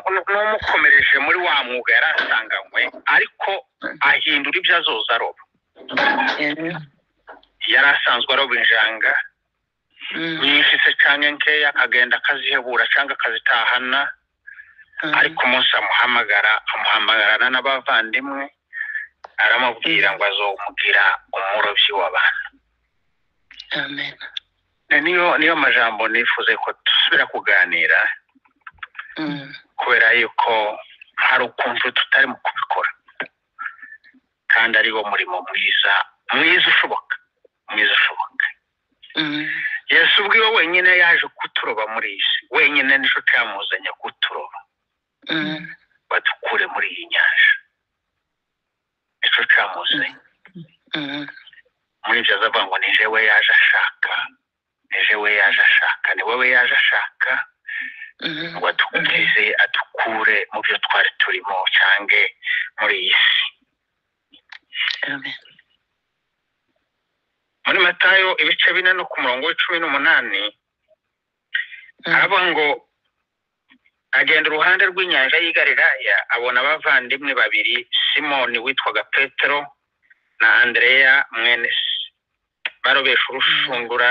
n'umukomereje muri wa mwuga yari asanganywe ariko ahindura ibyo azoza aroba yari asanzwe aroba injanga yifise cyane nkeya akagenda akazihebura cyangwa akazitahana ariko umunsi amuhamagara amuhamagarana n'abavandimwe aramubwira ngo azomugira umurobyi w'abantu niyo niyo majambo nifuze ko dusubira kuganira kubera yuko hari ukuntu tutari mu kubikora kandi ari wo murimo mwiza mwiza ushoboka mwiza ushoboka yesu ubwiwe wenyine yaje kuturoba muri iyi si wenyine nicyo cyamuzanye kuturoba badukure muri iyi nyanja nicyo cyamuzanye muri ibyo azavuga ngo ni jewe yaje ashaka ni jewe yaje ashaka ni wowe yaje ashaka ngo adukize adukure mu byo twari turimo cyangwa muri iyi si muri matayo ibice bine no ku murongo w'icumi n'umunani aravuga ngo agenda uruhande rw'inyanja y'igariraya abona abavandimwe babiri simoni witwaga petero na andereya mwene se barobesha urushundura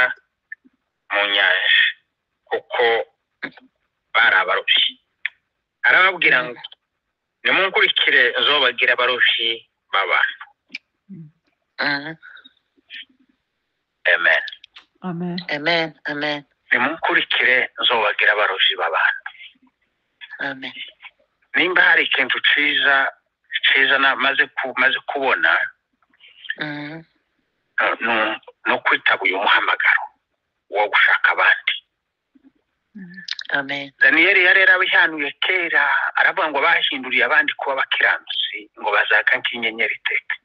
mu nyanja kuko bari abarobyi arababwira ngo nimunkurikire zobagira abarobyi b'abantu amen Amen. amen amen nimunkurikire zobagira abarobyi b'abantu amen nimba hari ikintu ciza ciza na- maze ku- maze kubona Mhm. eh, nu- ni ukwitaba uyu muhamagaro wo gushaka abandi amen daniyeli yari yarabihanuye kera aravuga ngo bahinduriye abandi kuba abakiranutsi ngo bazaka nk'inyenyeri iteka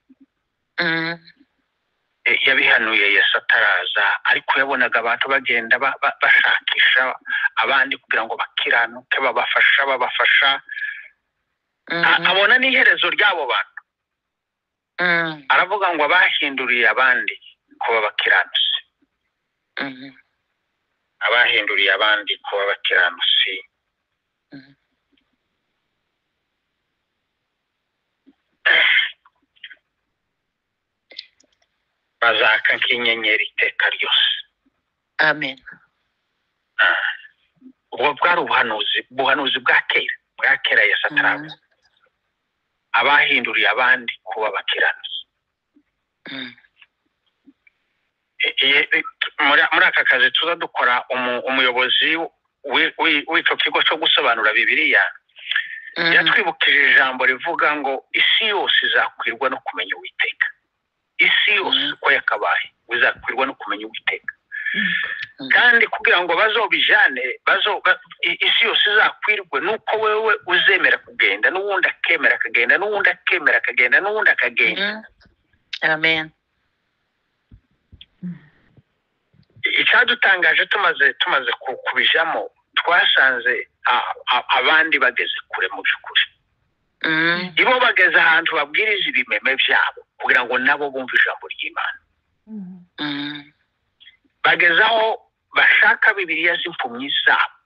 Mhm. Eh, yabihanuye yesu ataraza ariko yabonaga abantu bagenda ba- ba- bashakisha abandi kugira ngo bakiranuke babafasha babafasha A- Mhm. abona n'iherezo ry'abo bantu Mhm. aravuga ngo abahinduriye abandi kuba abakiranutsi Mhm. abahinduriye abandi kuba abakiranutsi Mhm. bazaka nk'inyenyeri iteka ryose amen ubwo bwari ubuhanuzi ubuhanuzi bwa kera bwa kera yesu atarabuze abahinduriye abandi kuba abakiranutsi Mhm. E- e- e- muri muri aka kazi tuza dukora umu- umuyobozi w'i- w'i- w'icyo kigo cyo gusobanura bibiliya Mhm. yatwibukije ijambo rivuga ngo isi yose izakwirwa no kumenya uwiteka isi yose Mm. uko yakabaye izakwirwa no kumenya uwiteka Mm. Mm. kandi kugira ngo bazobijane bazo- ba- i- isi yose izakwirwe nuko wewe uzemera kugenda n'uwundi akemera akagenda n'uwundi akemera akagenda n'uwundi akagenda Mhm. amen icyadutangaje tumaze tumaze ku- kubijamo twasanze a- a- abandi bageze kure mu by'ukuri Mhm. ibo bageze ahantu babwiriza ibimeme byabo kugira ngo nabo bumve ijambo ry'imana Mhm. bageze aho bashaka bibiliya z'impumyi zabo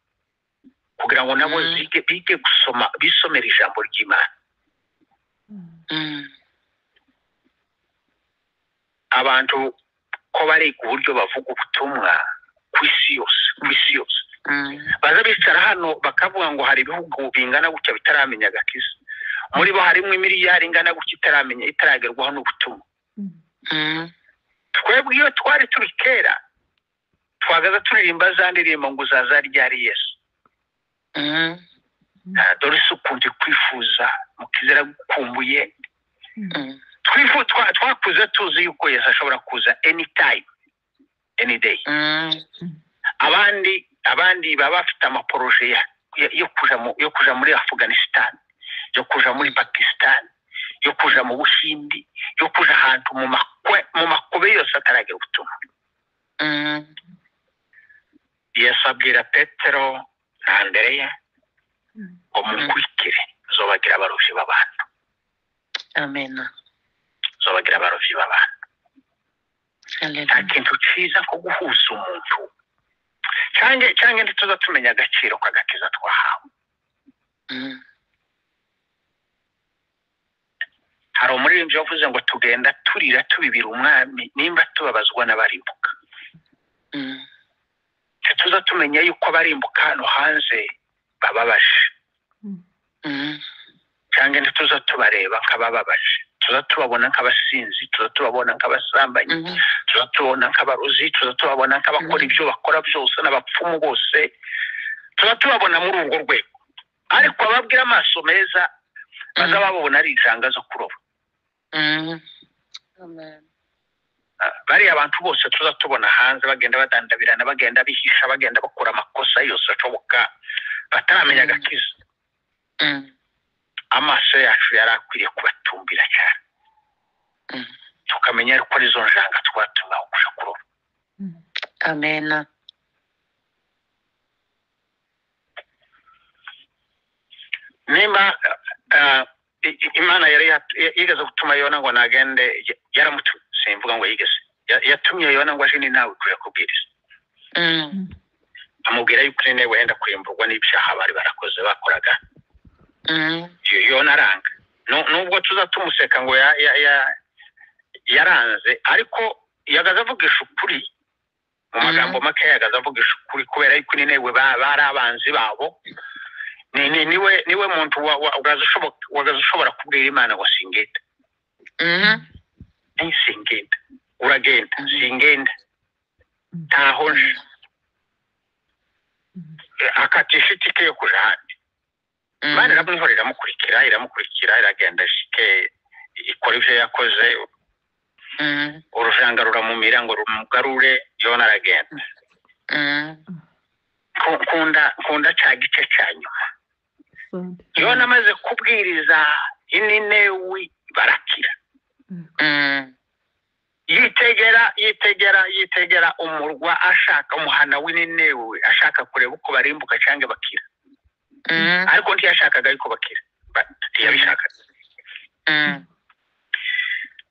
kugira ngo nabo Mm. zige bige gusoma bisomera ijambo ry'imana Mhm. abantu ko bari uburyo bavuga ubutumwa ku isi yose ku isi yose Mhm. baza bicara hano bakavuga ngo hari ibihugu bingana gutya bitaramenya agakiza muri bo harimo imiriyari ingana gutya itaramenya itaragerwaho n'ubutumwa Mhm. twebwe iyo twari turi kera twagaza turirimba za ndirimbo ngo uzaza ryari yesu Mhm. Ah, dore isi ukunze kwifuza mukizera gukumbuye Mhm. Twifu- twa- twakuze tuzi yuko yesu ashobora kuza any time any day Mhm. abandi abandi baba bafite amaporoje ya- ya- yo kuja mu- yo kuja muri afghanistan yo kuja muri pakistan yo kuja mu buhindi yo kuja ahantu mu makwe mu makobe yose ataragira ubutumwa Mhm. yesu abwira petero na andereya Mm. ngo munkurikire zobagira abarobyi b'abantu amen zobagira abarobyi b'abantu nta haleluya kintu cyiza nko guhuza umuntu cyangwa cyangwa ntituza tumenya agaciro k'agakiza twahawe Mm. hari umuririmbyi wavuze ngo tugenda turira tubibira umwami nimba tubabazwa n'abarimbuka Mm. ntituza tumenya yuko abarimbuka hano hanze bababaje Mm. cyangwa ntituza tubareba nk'abababaje tuza tubabona nk'abasinzi tuza tubabona nk'abasambanyi Mm. tuza tubona nk'abarozi tuza tubabona nk'abakora Mhm. ibyo bakora byose n'abapfumu bose tuza tubabona muri urwo rwego ariko ababwira amaso meza baza babona ari injanga zo kuroba Mm. Amen. Ah, bariya abantu bose tuza tubona hanze bagenda badandabirana bagenda bihisha bagenda bakora amakosa yose ashoboka bataramenya Mhm. agakiza Mm. amaso yacu yari akwiriye kubatumbira cyane Mhm. tukamenya yuko ari zo njanga twatumaho kuja kuroba Amen. nimba eh, i- i- imana yari yat- ya- yigeze gutuma yona ngo nagende ya- yaramutumye simvuga ngo yigeze Ya- yatumye yona ngo aje ni nawe kuja kubwiriza Mm. amubwira yuko nine wenda kurimburwa n'ibyaha bari barakoze bakoraga Mm. Yo- yona aranga Nu- nubwo tuza tumuseka ngo ya- ya- ya- yaranze ariko yagaze avugisha ukuri mu Mhm. magambo make yagaze avugisha ukuri kubera yuko nine we ba- bari abanzi babo ni, ni, niwe niwe muntu wa- wa- wagaze ushoboka- wagaze ushobora kubwira imana ngo singenda Mm. Nti singenda uragenda Mhm. singenda Mhm. ntaho nje Eh, akatisha itike yo kuja ahandi imana Mm. iramwihora iramukurikira iramukurikira iragenda shike ikora ivyo yakoze Mm. urujanga ruramumira ngo rumugarure yona aragenda Mm. Ku- nkunda nkunda ca gice ca nyuma Asante. yona amaze kubwiriza ininewi barakira Mm. yitegera yitegera yitegera umurwa ashaka umuhana w'ininewi ashaka kureba uko barimbuka canke bakira Mm. ariko ntiyashakaga ariko bakira Ba- ntiyabishakaga Mm.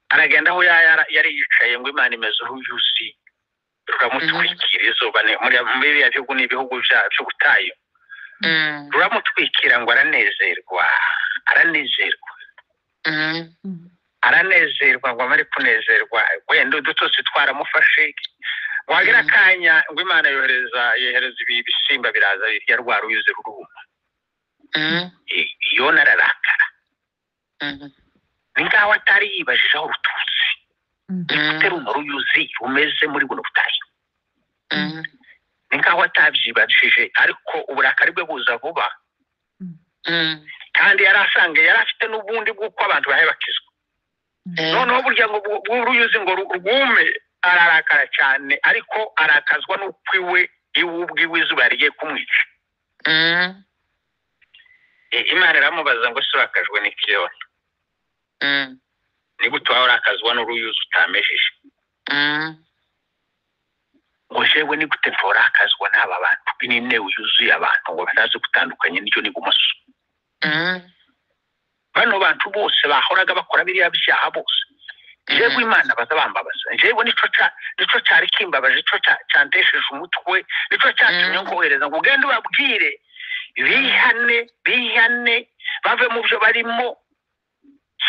aragenda aho ya- yara- yari yicaye ngo imana imeze uruyuzi ruramutwikira izuba ni- muri muri biriya bihugu ni ibihugu bya- by'ubutayu Mm. ruramutwikira ngo aranezerwa aranezerwa Mm. Mm. aranezerwa ngo amare kunezerwa wenda udutotsi twaramufashe wagira Mhm. akanya ngo imana yohereza yohereza ibi- ibisimba biraza birya rwa ruyuzi ruruma Mm. I- yona ararakara Mm. ni nk'aho atari yibajije aho ruturutse Mm. Mm. atari umuruyuzi rumeze muri buno butayu Mm. ni nkaho atabyibajije ariko uburakari bwe buza vuba Mm. kandi yari asange yari afite n'ubundi bw'uko abantu bahe bakizwa Eh. noneho burya ngo bw- bw'uruyuzi ngo ru- rwume ararakara cyane ariko arakazwa n'uko iwe iwe ubwiwe izuba rigiye kumwica Mm. I- imana iramubaza ngo se urakajwe n'ikiyona Mm. ni gute waba urakazwa n'uruyuzi utamejije Mm. ngo jewe ni gute ntorakazwa n'aba bantu n'intebe yuzuye abantu ngo batazi gutandukanya n'icyo n'ibumoso Mm. bano bantu bose bahoraga bakora biriya byaha bose jewe imana bazabambabaza jewe nico ca- nico cyari kimbabaje nico ca- cantesheje umutwe nico cyatumye Mm. ngohereza ngo ugende ubabwire bihane bihane bave mu byo barimo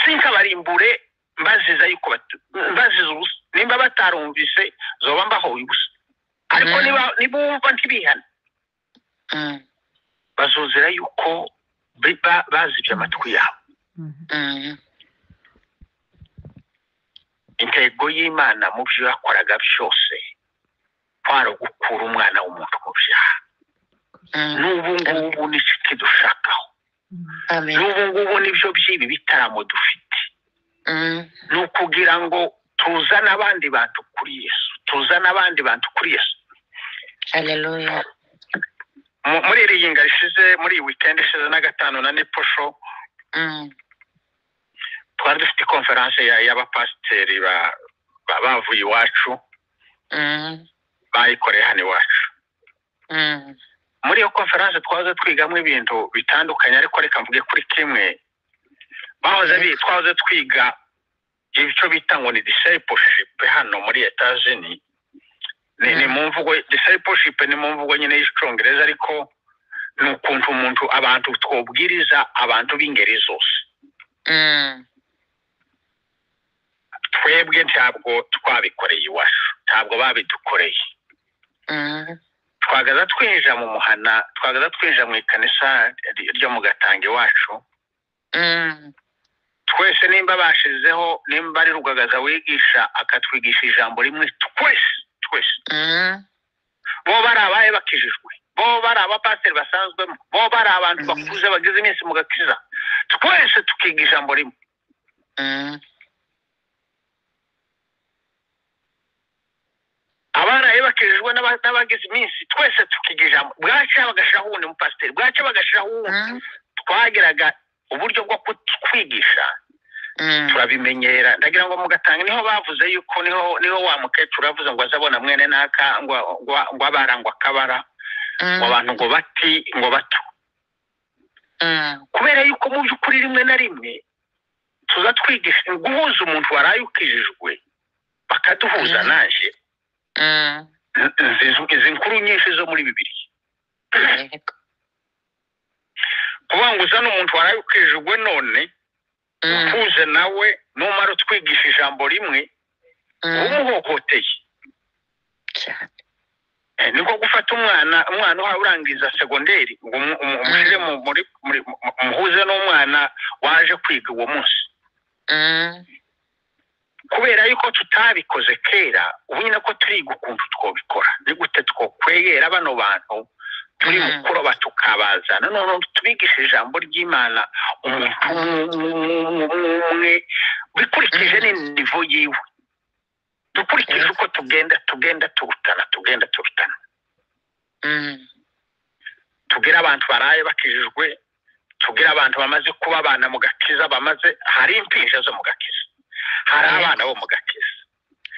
sinkabarimbure mbaziza yuko batu- mbaziza ubusa nimba batarumvise zoba mbahoye ubusa ariko Mm. niba nibumva ntibihane Mm. bazuzira yuko bi- ba- bazibye amatwi yabo Mm. Mm. intego y'imana mu byo yakoraga byose kwari ugukura umwana w'umuntu mu byaha Mm. n'ubu ngubu nicyo kidushakaho Mm. Amen. n'ubu ngubu nibyo by'ibi bitaramo dufite Mm. ni ukugira ngo tuzane abandi bantu kuri yesu tuzane abandi bantu kuri yesu Hallelujah. Mu- muri iri yinga rishize muri iyi weekend ishize na gatanu na niposho Mm. twari dufite konferanse ya- y'abapasiteri ba- ba- bavuye iwacu Mm. bayikoreye hano iwacu Mm. muri iyo konferanse twahoze twigamo ibintu bitandukanye ariko reka mvuge kuri kimwe bahoze bi twahoze twiga icyo bita ngo ni discipleship hano muri etazini ni ni mu mvugo discipleship ni mu mvugo nyine y'icyongereza ariko ni ukuntu umuntu abantu twabwiriza abantu b'ingeri zose Mm. twebwe ntabwo twabikoreye iwacu ntabwo babidukoreye Mm. twagaza twinjira mu muhana twagaza twinjira mu ikanisa ry- ryo mu gatanga iwacu Mm. twese nimba bashizeho nimba ari rugagaza wigisha akatwigisha ijambo rimwe twese twese Mm. bo bari abahe bakijijwe bo bari abapasiteri basanzwemo bo bari abantu Mhm. bakuze bageze iminsi mu gakiza twese tukiga ijambo rimwe Mm. abaraye bakijijwe n'aba- n'abagize iminsi twese tukiga ijambo bwacya bagashiraho uwundi mupasiteri bwacya bagashiraho uwundi Mm. twageraga uburyo bwo kutwigisha Mm. turabimenyera ndagira ngo mugatanga niho bavuze yuko niho niho wa mukecuru yavuze ngo azabona mwene naka ngo ngo- ngo abara ngo akabara ngo Mm. abantu ngo bati ngo bato Mm. kubera yuko mu by'ukuri rimwe na rimwe tuza twigisha guhuza umuntu waraye ukijijwe bakaduhuza Mhm. naje Mm. N- nzi- izi nkuru nyinshi zo muri bibiri Yego. kuvuga ngo uzane umuntu waraye ukijijwe none Mm. uhuze nawe numara utwigisha ijambo rimwe uba Mm. umuhohoteye Cyane. Eh, niko gufata umwana umwana uhawe urangiza segonderi ngo umu- umu- umushyire mu muri muri- mu- mu- umuhuze n'umwana waje kwiga uwo munsi Mm. kubera yuko tutabikoze kera ubu nyine ko turiga ukuntu twabikora ni gute twokwegera bano bantu turi mu Mhm. kuroba tukabazana noneho tubigisha ijambo ry'imana umuntu umwe bikurikije Mhm. n'inivo yiwe dukurikije Yes. uko tugenda tugenda turutana tugenda turutana Mm. tugire abantu baraye bakijijwe tugire abantu bamaze kuba abana mu gakiza bamaze hari impinja zo mu gakiza hari Yes. abana bo mu gakiza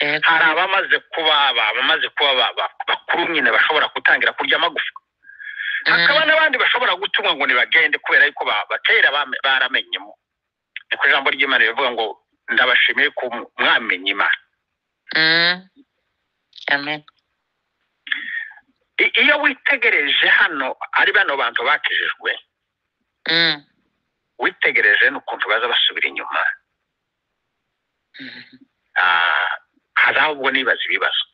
Yego. hari abamaze kuba aba- abamaze kuba ba- ba- bakuru nyine bashobora gutangira kurya amagufa hakaba Mm. n'abandi bashobora gutumwa ngo ntibagende kubera yuko ba- ba- kera bame- baramenyemo niko ijambo ry'imana rivuga ngo ndabashimiye ko mwamenye imana Mm. Amen. I- iyo witegereje hano ari bano bantu bakijijwe Mm. witegereje n'ukuntu baza basubira inyuma Mm. Ah, hari aho ubwo nibaza ibibazo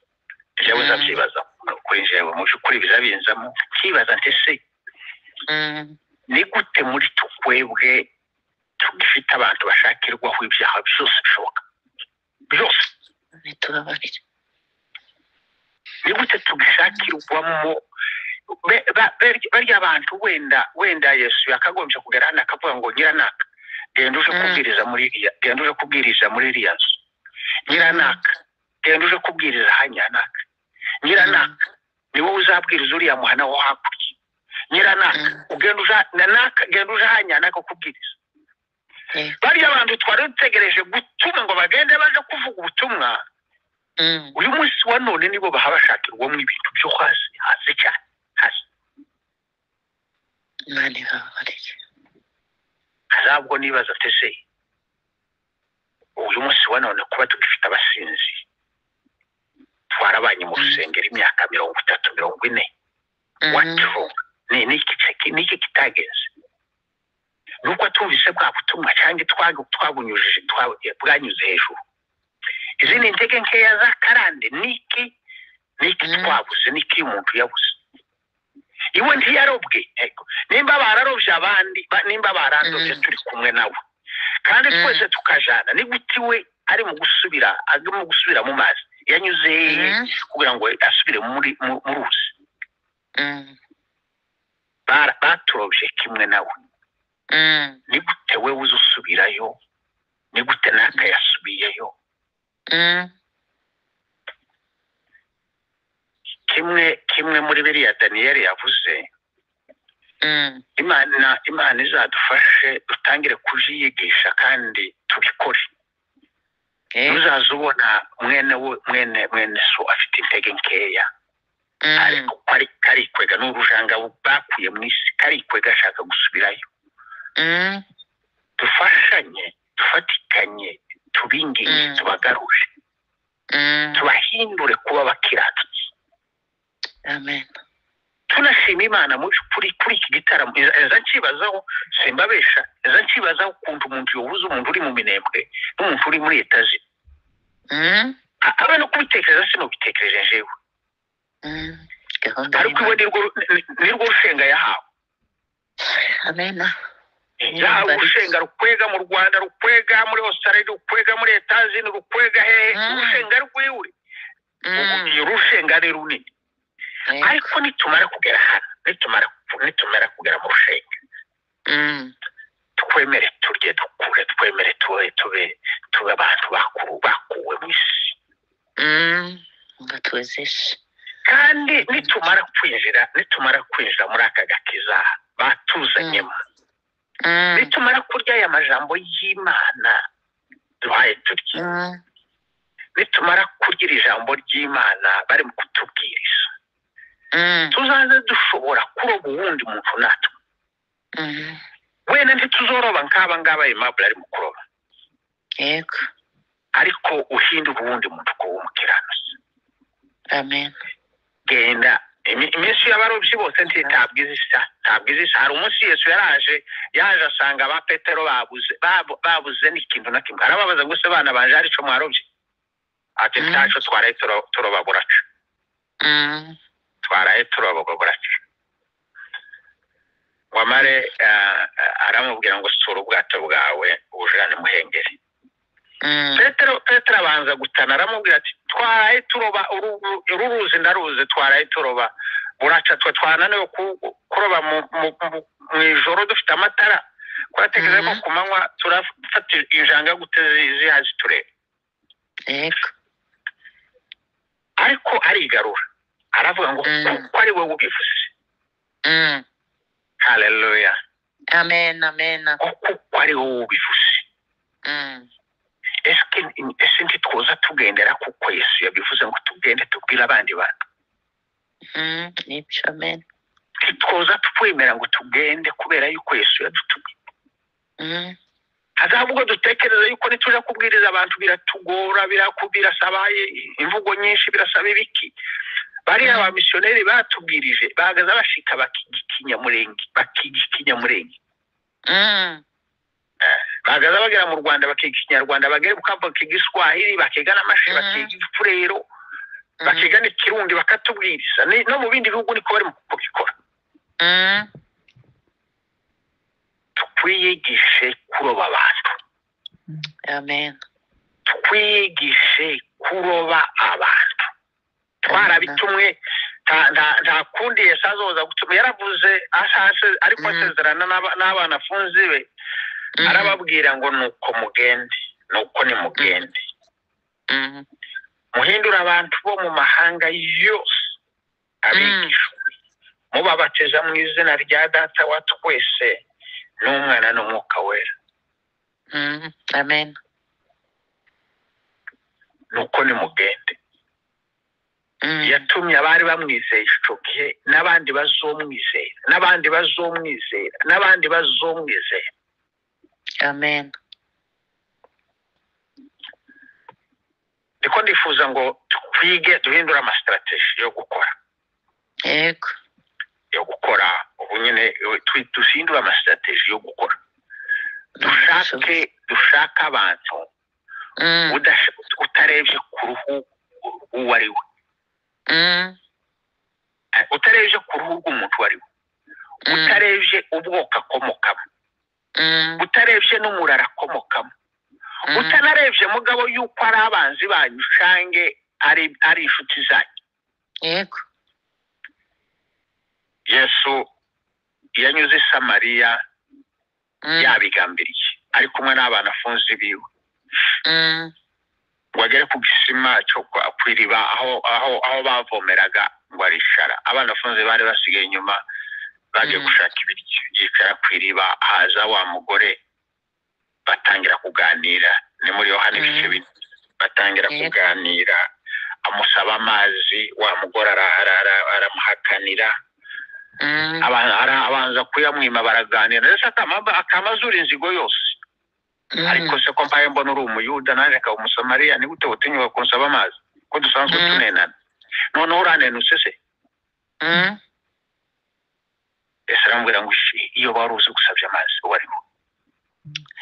jewe Mm. nzabyibaza kuri jewe mu by'ukuri bizabinzamo nkibaza nti se Mm. ni gute muri tukwebwe tugifite abantu bashakirwaho ibyaha byose bishoboka byose Nitubabarire. ni gute tugishakirwamo Be- ba- be- barya bantu wenda wenda yesu yakagombye kugera hano akavuga ngo nyiranaka genda uje Mm. kubwiriza muri iriya genda uje kubwiriza muri iriya nzu nyiranaka genda uje kubwiriza hanyanaka nyiranaka ni wowe uzabwiriza uriya muhana wo hakurya nyiranaka Mm. ugenda uja nanaka genda uja hanya naka kubwiriza Yeah. bariya bantu twari dutegereje gutuma ngo bagende baje kuvuga ubutumwa Mm. uyu munsi wa none nibo bahabashakirwamo ibintu byo hasi hasi cyane hasi Imana ibabarire. hazabwo nibaza tese uyu munsi wa none kuba tugifite abasinzi twarabanye mu Mm. rusengero imyaka mirongo itatu mirongo ine Mhm. what's wrong ni ni iki ceki- ni iki kitagenze nuko atumvise bwa butumwa cyangwa twa- twabunyujije twa- bwanyuze hejuru izi ni intege nkeya z'akarande ni iki ni iki Mm. twabuze ni iki umuntu yabuze iwe ntiyarobwe ego. nimba bararobye abandi ba- nimba bararobye Mm. turi kumwe nawe kandi Mm. twese tukajana ni gute iwe ari mu gusubira ari mu gusubira mu mazi yanyuze hehe Mhm. kugira ngo asubire muri mu- mu ruzi Mm. bara- baturobye kimwe nawe Mm. ni gute wewe uza usubirayo ni gute naka yasubiyeyo Mm. kimwe kimwe muri biriya daniyeli yavuze Mm. imana imana izadufashe dutangire kujiyigisha kandi tubikore Yeah. uzaza ubona mwene we mwene mwene so afite intege nkeya Mm. ariko ko ari- karikwega ni urujanga bakuye mu isi karikwega ashaka gusubirayo Mm. dufashanye dufatikanye tubingize Mm. tubagarure Mm. tubahindure kuba abakiranutsi amen tunashima imana muri- kuri kuri iki gitaramo eza nkibazaho simbabesha eza nkibazaho ukuntu umuntu yobuza umuntu uri mu minembwe n'umuntu uri muri etaje Mm, habe no kubitekereza sinubitekereje jewe mm. gahunda ariko iwe y'Imana. nirwo ni- nirwo rushenga yahawe amen Niyo yahawe mbarutso. urushenga rukwega mu rwanda rukwega muri ositarali rukwega muri etaje ni rukwega hehe Mm. urushenga rwiwe Mm, iyo rushenga ni runini yego. ariko nitumara kugera hano nitumara nitumara kugera mu rushenga Mm, twemere turye dukure twemere tube tube tube abantu bakuru bakuwe mu isi mm. ngo tuwezeshe kandi nitumara kwinjira nitumara kwinjira muri aka gakiza batuzanyemo Mm, nitumara kurya aya majambo y'imana duhaye turye mm, nitumara kurya iri jambo ry'imana bari mu kutubwiriza mm, tuzaze dushobora kuroba uwundi muntu natwe mm. wenda ntituzoroba nk'aba ngaba aimable ari mu kuroba yego ariko uhindura uwundi muntu kuba umukiranutsi amen genda Imi- iminsi y'abarobyi bose ntitabwiza isa ntabwiza isa hari umunsi yesu yaraje yaje asanga ba petero babuze babu- babuze n'ikintu na kimwe arababaza gusa abana banje hari ico mwarobye ati Mm. ntaco twaraye turo- turoba buraca Mm, twaraye turoba buraca wamare eh, aramubwira ngo sura ubwato bwawe ubujane muhengeri mm, petero petero abanza gutana aramubwira ati twaraye turoba uru- uru ruzi ndaruzi twaraye turoba buraca twe twananiwe ku- kuroba mu mu- mu- mu ijoro dufite amatara twatekereza ko Mhm. ku manywa turafata ijanga gute zi- zihazi turebe yego ariko arigarura aravuga ngo Mhm. kuko ari wowe ubivuze Mm, haleluya amen amen ngo kuko ari wowe ubivuze Mm, ese ese ntitwoza tugendera kuko yesu yabivuze ngo tugende tubwire abandi bantu mm, nibyo amen ntitwoza twemera ngo tugende kubera yuko yesu yadutumye Mm, hazaba ubwo dutekereza yuko nituja kubwiriza abantu biratugora biraku- birasaba i- imvugo nyinshi birasaba ibiki bariya Mm. ba misiyoneri batubwirije bahagaze bashika bakigikinyamurenge bakigikinyamurenge mm, bahagaze bagera mu rwanda bakiga ikinyarwanda bagera bukava bakiga iswahili bakiga n'amashi Mm. bakiga ifurero mm, bakiga n'ikirundi bakatubwiriza Ni- no mu bindi bihugu niko bari mu kubikora mm, twiyigishe kuroba abantu amen twigishe kuroba abantu twarabitumwe nta- nta- nta kundi yesu azoza gutuma yaravuze ashashe ariko Mhm. asezerana n'aba- n'abana afunze be Mm, arababwira ngo nuko mugende nuko nimugende mm, muhindure abantu bo mu mahanga yose abigishwe mubabateza mu izina rya data wa twese n'umwana n'umwuka wera mm, amen nuko nimugende Mm, yatumye abari bamwizeye icyo gihe n'abandi bazomwizera n'abandi bazomwizera n'abandi bazomwizera amen niko ndifuza ngo twige duhindure amasitarateji yo gukora yego yo gukora ubu nyine eh, twi- duhindure amasitarateji yo gukora dushake dushake abantu Mm, udasha- utarebye ku ruhu uwo ari we mm, Eh, utarebye ku ruhu rw'umuntu uwo ari we mm, utarebye ubwoko akomokamo mm, utarebye n'umurara akomokamo mm, utanarebye mugabo yuko ari abanzi banyu cange ari ari inshuti zanyu yego yesu yanyuze i samariya Mm, yabigambiriye ari kumwe n'abana afunze biwe mm, ngo agere ku gisima cyo kwa- ku iriba aho aho aho bavomeraga ngo aricara abana afunze bari basigaye inyuma bagiye Mm. gushaka ibiryo yicara ku iriba haza wa mugore batangira kuganira ni muri yohana ibice Mm. bine batangira Yego. kuganira amusaba amazi wa mugore ara- ara- ara- aramuhakanira mm, aba- ara- abanza kuyamwima baraganira ndetse akama- akamazura inzigo yose mm, ariko se ko mbaye mbona uri umuyuda nanjye akaba umusamariya ni gute utinyuka kunsaba amazi ko dusanzwe Mm. tunenana noneho uranenutse se ese aramubwira ngo "Ish, iyo wari uzi gusabye amazi warimo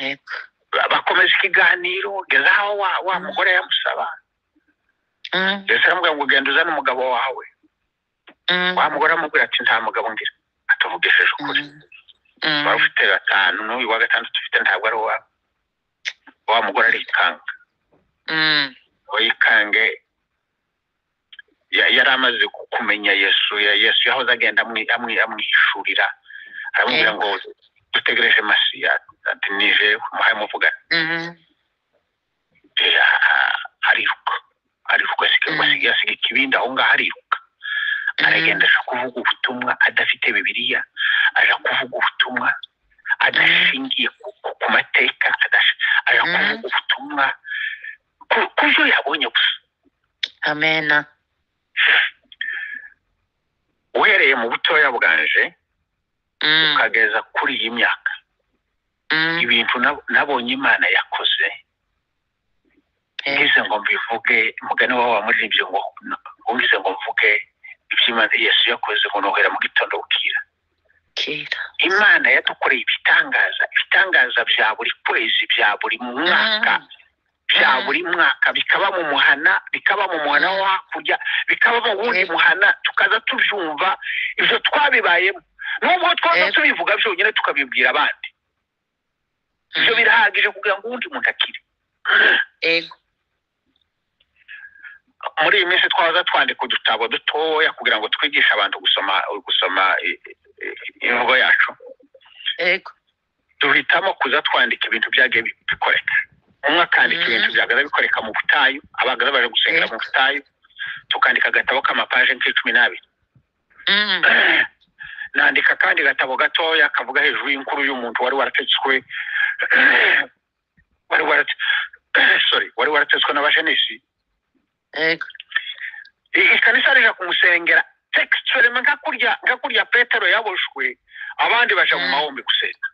yego Ba- bakomeza ikiganiro geza aho wa, wa mugore yamusaba ese aramubwira ngo genda uzane umugabo wawe wa mugore aramubwira ati nta mugabo ngira atuvugishije ukuri wari ufite gatanu n'uyu wa gatandatu ufite ntabwo ari uwa wa mugore arikanga uwo yikange ya- yari amaze ku- kumenya yesu ya- yesu yahoze agenda amwi- amwi- amwishurira aramubwira ngo dutegereje masiya ati nije umuhaye muvuga eh, ah, ariruka ariruka asiga Mm. ngo asiga asiga ikibindi aho ngaho ariruka aragenda aja kuvuga ubutumwa adafite bibiliya aja kuvuga ubutumwa adashingiye ku, ku, ku mateka adash- aja Mm. kuvuga ubutumwa ku- ku byo yabonye gusa amena uhereye mu butoya bwanje Mm, ukageza kuri iyi myaka mm, ibintu nab- nabonye imana yakoze eh, ngize ngo mbivuge umugani wabo wamuririmbye ngo wumvise ngo mvuge iby'imana yesu yakoze ngo nohera mu gitondo bukira kera imana yadukoreye ibitangaza ibitangaza bya buri kwezi bya buri mwaka bya Mm. buri mwaka bikaba mu muhana bikaba mu muhana wo hakurya bikaba mu wundi Yego. muhana tukaza tubyumva ibyo twabibayemo nubwo twaza Yego. tubivuga byonyine tukabibwira abandi ibyo Mm, birahagije kugira ngo uwundi muntu akire yego muri iyi minsi twaza twandika udutabo dutoya kugira ngo twigishe abantu gusoma gusoma i- i- imvugo yacu yego duhitamo kuza twandika ibintu byagiye bi- bikoreka umwe akandika Mhm. ibintu byagaza bikoreka mu butayu abagaza baje gusengera mu butayu tukandika agatabo k'amapaje nk'icumi n'abiri Mm, nandika akandi gatabo gatoya kavuga hejuru y'inkuru y'umuntu wari warategetswe wari warate- sorry wari warategetswe n'abajenesi yego I- ikanisa rija kumusengera textuellement nka kurya nka kurya petero yaboshwe abandi baja mu Mm. mahombe gusenga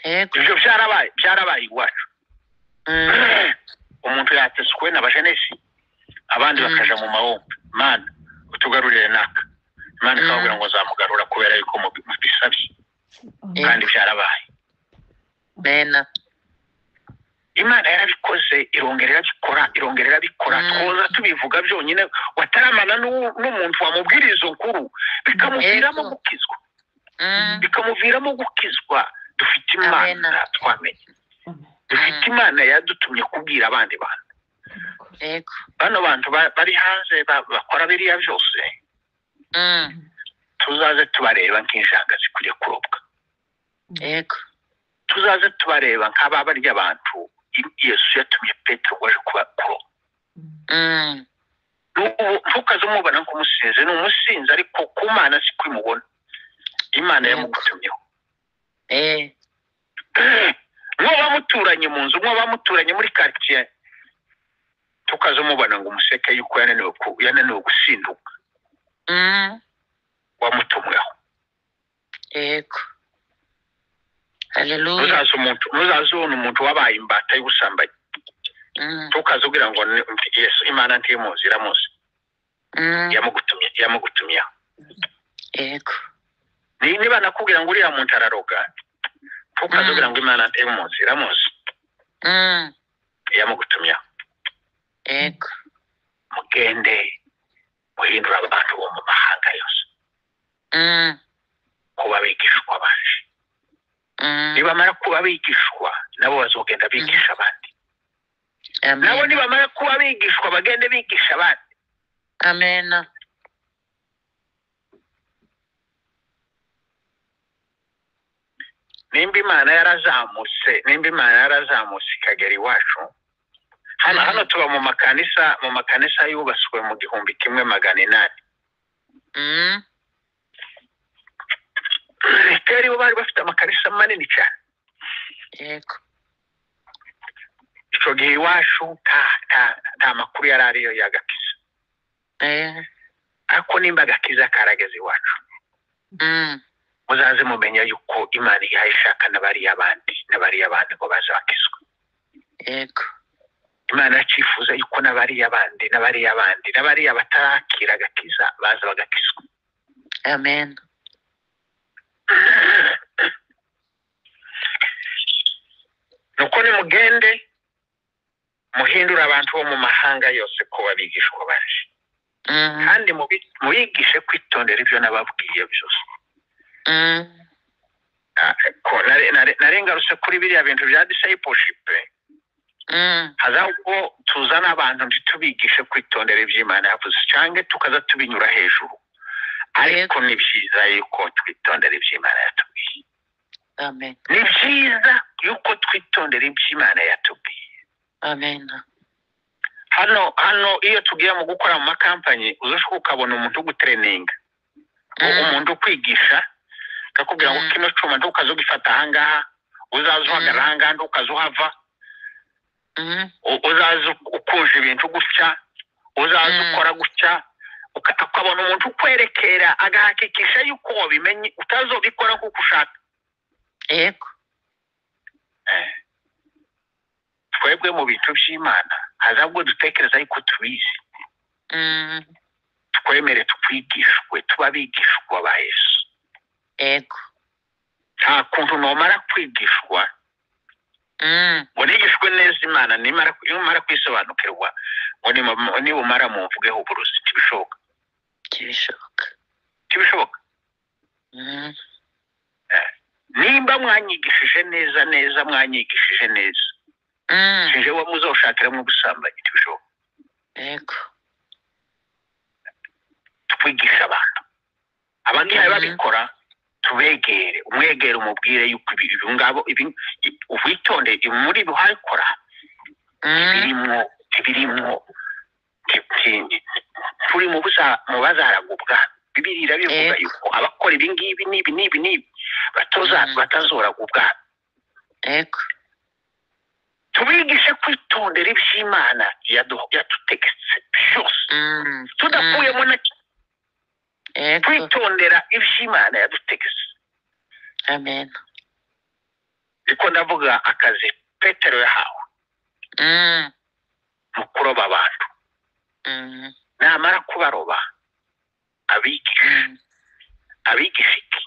yego ivyo vyarabaye byarabaye iwacu Mm, umuntu yateswe n'abajenesi abandi Mm. bakaja mu mahombe mana utugarurire naka imana Mm. ikavuga ngo nzamugarura kubera yuko mubi- mubisabye Eh. kandi byarabaye amena imana yarabikoze irongera irabikora irongera irabikora Mm. twoza tubivuga byonyine wataramana n'u- n'umuntu wamubwiriza izo nkuru bikamuviramo Yego. gukizwa Mm, bikamuviramo gukizwa dufite imana Amen. twamenye dufite Mm. imana yadutumye kubwira abandi bantu yego bano bantu ba- bari hanze ba- bakora biriya byose Mm, tuzaze tubareba nk'injanga zikwiriye kurobwa yego tuzaze tubareba nk'aba barya abantu I- yesu yatumye petero ngo aje kuba kuroba Mm, N'ubu ntukaze umubona nk'umusinzi ni umusinzi ariko ku mana si ko imubona imana Yego. yamugutumyeho eh, mwaba muturanye mu nzu mwaba muturanye muri quartier tukaze umubona ngo umuseke yuko yananiwe ku- yananiwe gusinduka mm, wamutumweho yego haleluya ntuzaze umuntu ntuzaze ubona umuntu wabaye imbata y'ubusambanyi Mm, tukaze ubwira ngo ni- yesu imana ntimuzi iramuzi mm, yamugutumye yamugutumyeho yego Ni- niba nakubwira ngo uriya muntu araroga tukaze ubwira ngo imana ntimuzi iramuzi Mm, yamugutumyeho yego mugende muhindura abantu bo mu mahanga yose Mm, kuba bigishwa baje mm, nibamara kuba bigishwa nabo bazogenda bigisha abandi nabo amena nibamara kuba bigishwa bagende bigisha abandi amena nimba imana yarazamutse nimba imana yarazamutse ikagera iwacu hano Mhm. hano tuba mu makanisa mu makanisa yubatswe mu gihumbi kimwe magana inani Mm, kera ibo bari bafite amakanisa manini cyane yego icyo gihe iwacu nta nta nta makuru yari ariyo y'agakiza eh, ariko nimba agakiza karageze iwacu mm, muzaze mumenya yuko imana ihaye ishaka n'abariya abandi n'abariya abandi ngo baze bakizwe yego imana yacifuza yuko n'abariya bandi n'abariya bandi n'abariya batarakira agakiza baza bagakizwa Amen. nuko nimugende muhindure abantu bo mu mahanga yose kuba abigishwa baje Mm, kandi mubi- mubigishe kwitondera ibyo nababwiye byose mm, Ah, ko nare- nare- narengarutse kuri biriya bintu bya discipleship mm, haza ubwo tuzana abantu ntitubigishe kwitondera iby'imana yavuze cyangwa tukaza tubinyura hejuru ariko ni byiza yuko twitondera iby'imana yatubwiye Amen. ni byiza yuko twitondera iby'imana yatubwiye Amen. hano hano iyo tugiye mu gukora mu makampanyi uzashobora ukabona umuntu ugutereninga Mm, umuntu ukwigisha akakubwira ngo Mm. kino cyuma ntukaze ugifata ahangaha uzaza uhagara Mm. ahangaha ntukaze uhava mm, u- uzaza ukunja ibintu gutya uzaza Mm. ukora gutya uka- ukabona umuntu ukwerekera agahakikisha yuko wabimenye utazobikora nk'uko ushaka Yego. twebwe mu bintu by'imana haza ubwo dutekereza yuko tubizi Mm, twemere twigishwe tuba abigishwa ba yesu Yego. nta kuntu nomara kwigishwa Mm, ngo nigishwe neza imana nimara nimara kwisobanukirwa ngo nima- nibumara mumvugeho uburozi ntibishoboka Kibishoboka. ntibishoboka Mm, nimba mwanyigishije neza neza mwanyigishije neza mm, jewe muzoshakiramo ubusambanyi ntibishoboka Yego. twigisha abantu abagiye Mhm. babikora tubegere umwegere umubwire yuko ibi- ibi ngabo ibi- ibi- witonde ibi muri buhakora Mm, birimwo birimwo turi mu busa mu bazaragubwa bibiri irabivuga Yego. yuko abakora ibi ngibi n'ibi n'ibi n'ibi batoza Mhm. batazoragubwa Yego. tubigishe kwitondera iby'imana yadu- yadutegetse byose Mm, tudakuyemo na kimwe, Yego. kwitondera iby'imana yadutegetse Amen. niko ndavuga akazi petero yahawe Mm, mu kuroba abantu mm, namara kubaroba abigisha mm, abigisha iki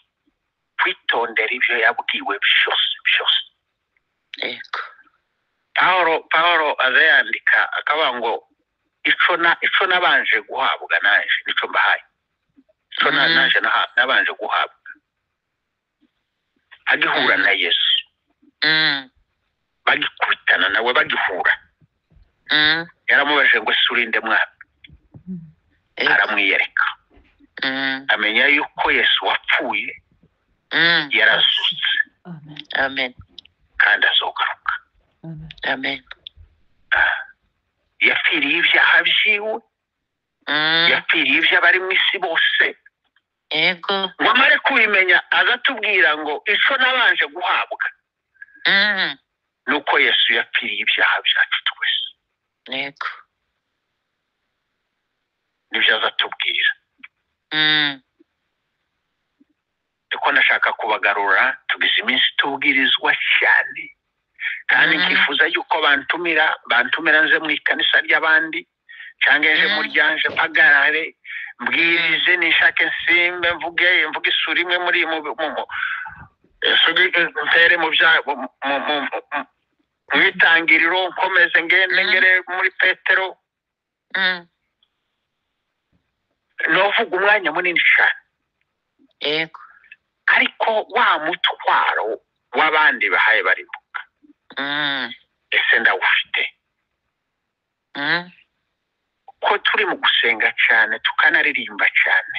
kwitondera ibyo yabwiwe byose byose Yego. pawulo pawulo aza yandika akavuga ngo ico na ico nabanje guhabwa naje nico mbahaye ico na- Mhm. naje naha- nabanje guhabwa agihura na yesu Mm, bagikubitana nawe bagihura mm, yaramubajije ngo ese urinde mwami Yego. aramwiyereka Mm, amenya yuko yesu wapfuye mm, yarazutse Amen. Amen. kandi azogaruka Amen. Amen. yapfiriye ibyaha byiwe Mm, yapfiriye iby'abari mu isi bose Yego. ngo amare kubimenya azatubwira ngo ico nabanje guhabwa Mm, ni uko yesu yapfiriye ibyaha byacu twese Yego. nibyo azatubwira Mm, niko nashaka kubagarura tugize iminsi tubwirizwa cyane kandi Mhm. nkifuza yuko bantumira bantumira nze mu ikanisa ry'abandi cyangwa nje Mhm. muryanje mpagarare mbwirize nishake nsimbe mvuge mvuge isura imwe muri mu mu- mu- isugi- ntere mu bya mu- mu- mu- mu- mu itangiriro nkomeze ngende Mhm. ngere muri petero mm, novuga umwanya munini cyane Yego. ariko wa mutwaro w'abandi bahaye barimo Mm, ese ndawufite mm, ko turi mu gusenga cyane tukanaririmba cyane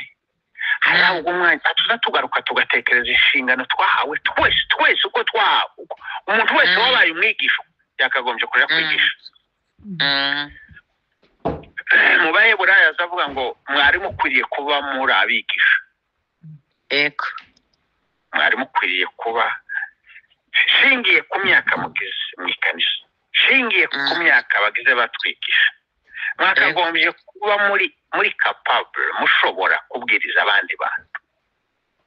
harahabwa umwanya tuza tugaruka tugatekereza inshingano twahawe twese twese uko twahawe uko- umuntu wese Mm. wabaye umwigisha yakagombye kuja kwigisha mm, mu baheburayo azavuga ngo mwari mukwiriye kuba muri abigisha Yego. mwari mukwiriye kuba shingiye ku myaka mugize mu ikanisa shingiye ku Mm. myaka bagize batwigisha mwakagombye kuba muri muri capable mushobora kubwiriza abandi bantu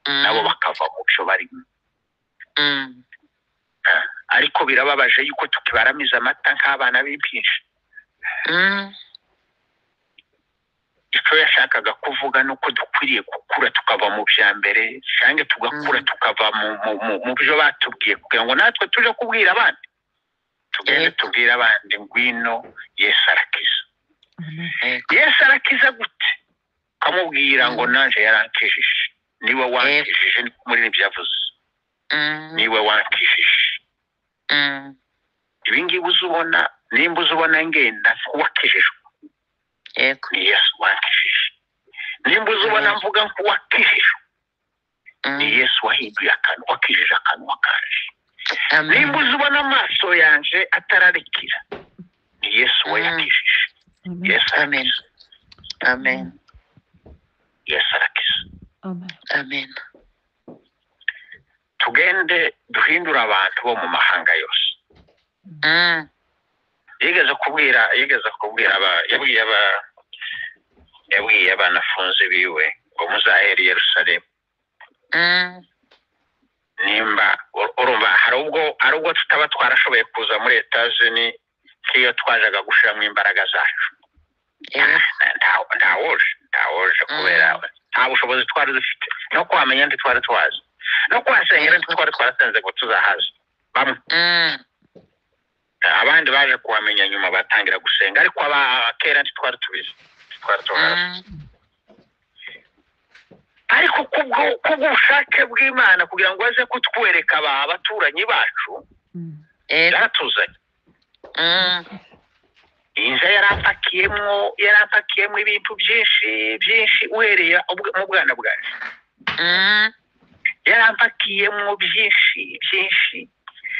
Mm, nabo bakava mu byo barimo mm, ariko birababaje yuko tukibaramiza amata nk'abana b'impinja mm, icyo yashakaga kuvuga ni uko dukwiriye gukura tukava mu bya mbere cyangwa tugakura Mm. tukava mu, mu, mu, mu byo batubwiye kugira ngo natwe tuje kubwira abandi tugende Yego. tubwire abandi ngwino yesu arakiza Amen. yego, yesu arakiza gute ukamubwira ngo nanjye yarankijije niwe wankijije niko muri ibyo yavuze mm, niwe wankijije mm, ibi ngibi uza ubona nimba uza ubona ngenda nk'uwakijijwe yego, ni yesu wankijije nimba uza ubona mvuga nk'uwakijijwe ni mm, yesu wahinduye akantu wakijije akanwa kanjye nimba amen, uza ubona amaso yanjye atararikira ni yesu wayakijije Amen. yesu amen, arakiza amen, yesu arakiza Amen. amen, tugende duhindure abantu bo mu mahanga yose mm, yigeze kubwira yigeze kubwira aba yabwiye aba yabwiye abanafunzi biwe ngo muzahere i yerusalemu mm, nimba ur- urumva hari ubwo hari ubwo tutaba twarashoboye kuza muri etazini nk'iyo twajaga gushiramo imbaraga zacu yego, nta- nta woje nta woje kubera nta bushobozi twari dufite no kuhamenya ndi twari twazi no kuhasengera ndi twari twarasenze ngo tuzahaze bamwe mm, abandi baje kuhamenya nyuma batangira gusenga ariko aba kera ndi twari tubizi twari tuhazi mm, ariko kubwo kubw'ubushake bw'imana kugira ngo baze kutwereka aba abaturanyi bacu Mm. yego, yaratuzanye mm, inja yarapakiyemo yarapakiyemo ibintu byinshi byinshi uhereye ubw- mu bwana bwacu mm, yarampakiyemo byinshi byinshi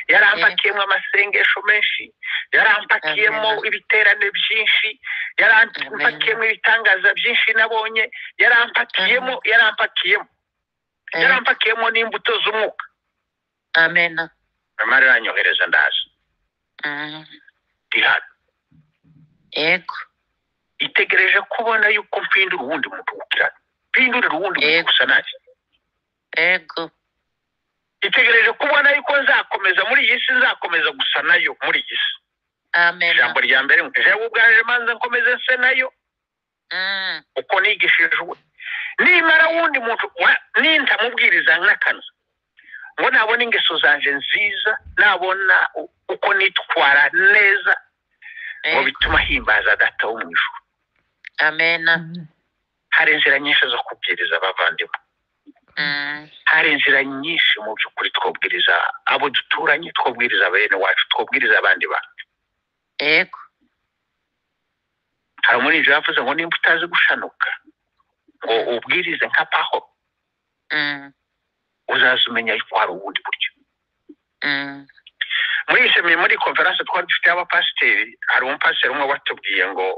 yarampakiyemo amasengesho menshi yarampakiyemo Amen. ibiterane byinshi yarampakiyemo ibitangaza byinshi nabonye yarampakiyemo yarampakiyemo yego, yarampakiyemo n'imbuto z'umwuka amen, mama aranyohereza ndaza mm, ndi hano yego, itegereje kubona yuko mpindura uwundi muntu gukirana mpindurira uwundi muntu Yego. gusa nanjye yego, itegereje kubona yuko nzakomeza muri iyi si nzakomeza gusa nayo muri iyi si amen, ijambo rya mbere jewe ubwaje manza nkomeze nse nayo mm, uko nigishijwe nimara wundi muntu wa- nintamubwiriza nk'akanwa ngo nabona ingeso zanje nziza nabona u- uko nitwara neza ngo yego, bituma himbaza data wo mu ijuru amen, Amen. hari inzira nyinshi zo kubwiriza abavandimwe mm, hari inzira nyinshi mu by'ukuri twabwiriza abo duturanye twabwiriza bene wacu twabwiriza abandi bantu yego, hari umurinzi yavuze ngo nimba utazi gushanuka ngo ubwirize nka paho mm, uzaza umenya yuko hari ubundi buryo mm, muri iyi semi muri konferanse twari dufite y'abapasiteri hari umupasiteri umwe watubwiye ngo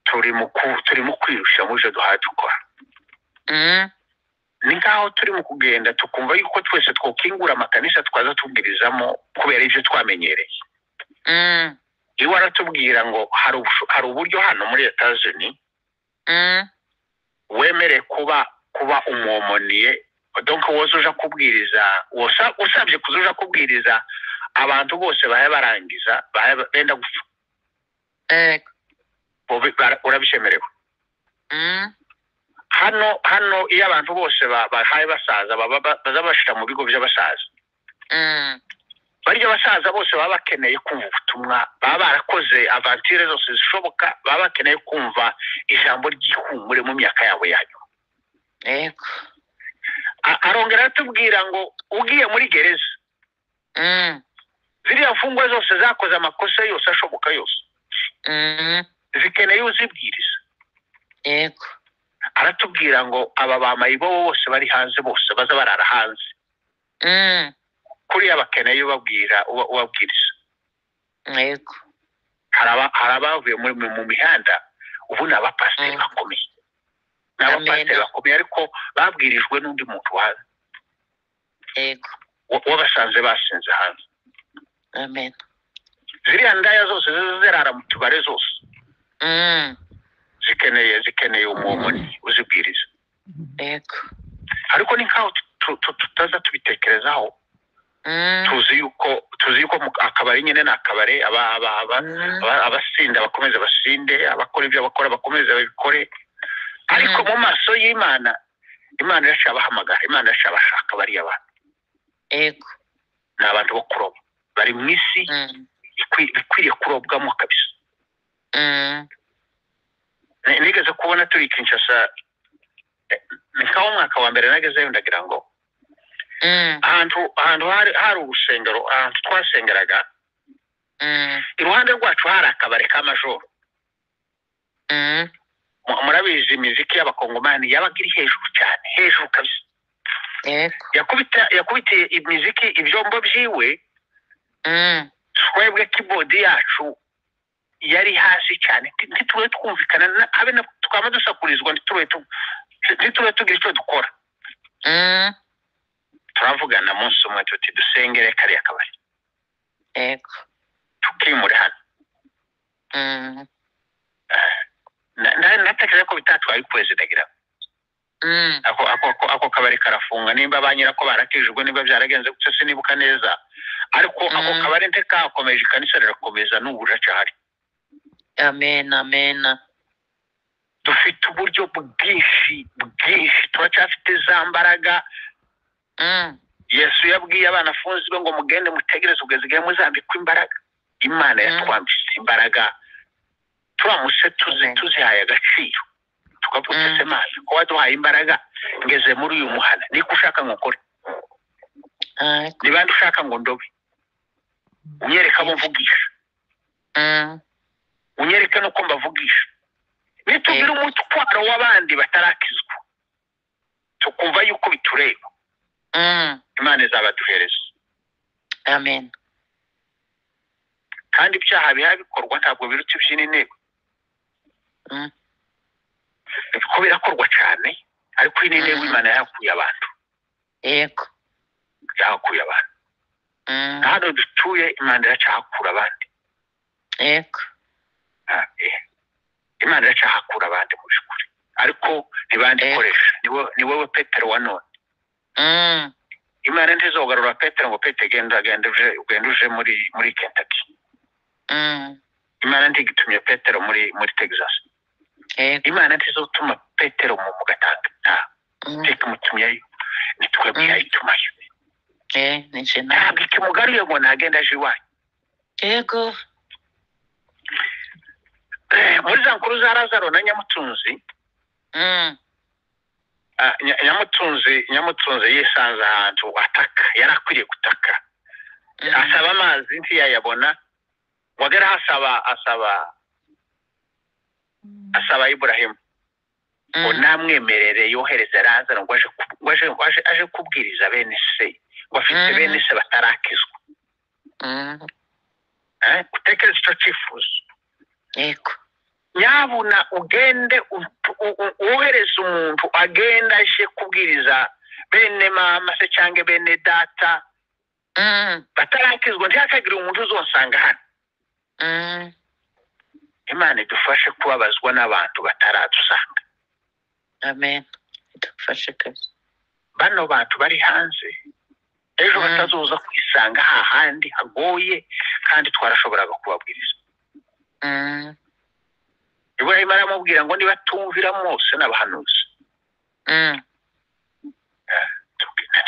turi mu ku- turi mu kwirushya mu byo duhaye dukora mm, ni nk'aho turi mu kugenda tukumva yuko twese twakingura amakanisa twaza tubwirizamo kubera ibyo twamenyereye mm, iwe aratubwira ngo hari ubusho- hari uburyo hano muri etazini mm, wemereye kuba kuba umwomoniye donc woza uja kubwiriza wosa- usabye kuza uja kubwiriza abantu bose bahe barangiza bahe benda gupfa yego, Ubi- bara- urabishemerewe mm, hano hano iyo abantu bose ba- bahaye basaza baba ba- baza bashyira mu bigo by'abasaza mm, barya abasaza bose baba bakeneye kumva ubutumwa baba barakoze avantire zose zishoboka baba bakeneye kumva ijambo ry'ihumure mu myaka yabo yanyu yego, A- arongera aratubwira ngo ugiye muri gereza mm, ziriya mfungwa zose zakoze amakosa yose ashoboka yose mm, zikeneye uzibwiriza yego, aratubwira ngo aba bamayibo bose bari hanze bose baza barara hanze mm, kuriya bakeneye ubabwira uba- ubabwiriza yego, hari aba- hari abavuye muri- mu mu mihanda ubu ni abapasiteri Mm. bakomeye ni abapasiteri Amen. bakomeye ariko babwirijwe n'undi muntu wa- yego, wa- wabasanze basinze hanze amen, ziriya ndaya zose ziza zirara mu tubare zose mm, zikeneye zikeneye umwomoni uzibwiriza yego, ariko ni nk'aho tu- tu- tu- tutaza tubitekerezaho mm, tuzi yuko tuzi ko mu akabari nyine ni akabari aba- aba- aba- Mm. aba- abasinda bakomeze basinde abakora ibyo bakora bakomeze babikore ariko mu maso y'imana imana iraca abahamagara imana iraca abashaka bariya bantu Ego. ni abantu bo kuroba bari mu isi Mm. ikwi- ikwiriye kurobwamo kabisa Mm. Ni- nigeze kubona turi kinshasa eh, ni nkaho umwaka wa mbere nagezeyo ndagira ngo Mm. ahantu ahantu hari hari urusengero ahantu twasengeraga Mm. iruhande rwacu hari akabari ka majoro Mm. Mu- murabizi imiziki y'abakongomani yabaga iri hejuru cyane hejuru kabisa Ego. yakubita yakubitiye imiziki ibyombo byiwe Mm. twebwe kibodi yacu yari hasi cyane nti- ntitube twumvikana na- habe na twaba dusakurizwa ntitube tu- ntitube tugira icyo dukora Mm. turavugana munsi umwe tuti dusengere kariya kabari Ego. tukimure hano Mm. Na- na- natekereza ko bitatwaye ukwezi ndagira ngo. Mm. ako ako- ako- ako kabari karafunga nimba ba nyirako barakijwe niba byaragenze gutyo sinibuka neza ariko ako Mm. kabari ntikakomeje ikanisa rirakomeza n'ubu riracyahari Amen. Amen. dufite uburyo bwinshi bwinshi turacyafite za mbaraga Mm. yesu yabwiye abana afunze be ngo mugende mutegereze kugeza igihe muzambikwa imbaraga imana Mm. yatwambitse imbaraga turamutse tuzi Amen. tuzihaye agaciro tukavuga Mm. ese mana ko waduhaye imbaraga ngeze muri uyu muhanda niko ushaka ngo ukore Ego. ni bande ushaka ngo ndobe unyereka abo mvugisha Mm. unyereke n'uko mbavugisha nitubwire umutwaro w'abandi batarakizwa tukumva yuko bitureba Mm. imana izabaduhereza Amen. kandi ibyaha biha bikorwa ntabwo biruta iby'ino intego Mm. ko birakorwa cyane ariko iyi ni intego Mm. imana yahakuye abantu Ego. yahakuye abantu Mm. Na hano dutuye imana iracyahakura abandi Ego. Ah, eh. imana iracyahakura abandi mu by'ukuri ariko ntibandikoresha ni wo- ni wowe petero wa none Mm. imana ntizogarura petero ngo pete genda genda uje ugenda uje muri muri kentucky Mm. imana ntigitumye petero muri muri texas Ego. imana ntizotuma petero mu mu gatanga nta Mm. iteka umutumyeyo nitwebwe Mm. yayitumayo Eh, ni nje nawe. ntabwo ikimugaruye ngo ntagenda aje iwanyu Ego. Eh, muri za nkuru za lazaro na nyamutunzi Mm. ah, Nya- nyamutunzi nyamutunzi yisanze ahantu ataka yari akwiriye gutaka Mm. asaba amazi ntiyayabona wagera asaba asaba asaba iburahimu ngo Mm. namwemerere yohereze lazaro ngo aje ku- ngo aje- ngo aje- aje kubwiriza bene se ngo afite Mhm. bene se batarakizwa Mm. Eh, utekereza icyo cyifuzo Ego. nyabuna ugende ut- u- u- wohereze umuntu agenda aje kubwiriza bene mama se cyangwa bene data Mm. batarakizwa ntihakagire umuntu uzonsanga hano Mm. imana idufashe kubabazwa n'abantu bataradusanga Amen. Idufashe kabisa. bano bantu bari hanze ejo Mm. batazoza kwisanga hahandi hagoye kandi twarashoboraga kubabwiriza Mm. iburahima aramubwira ngo nibatumvira mwose n'abahanuzi Mm.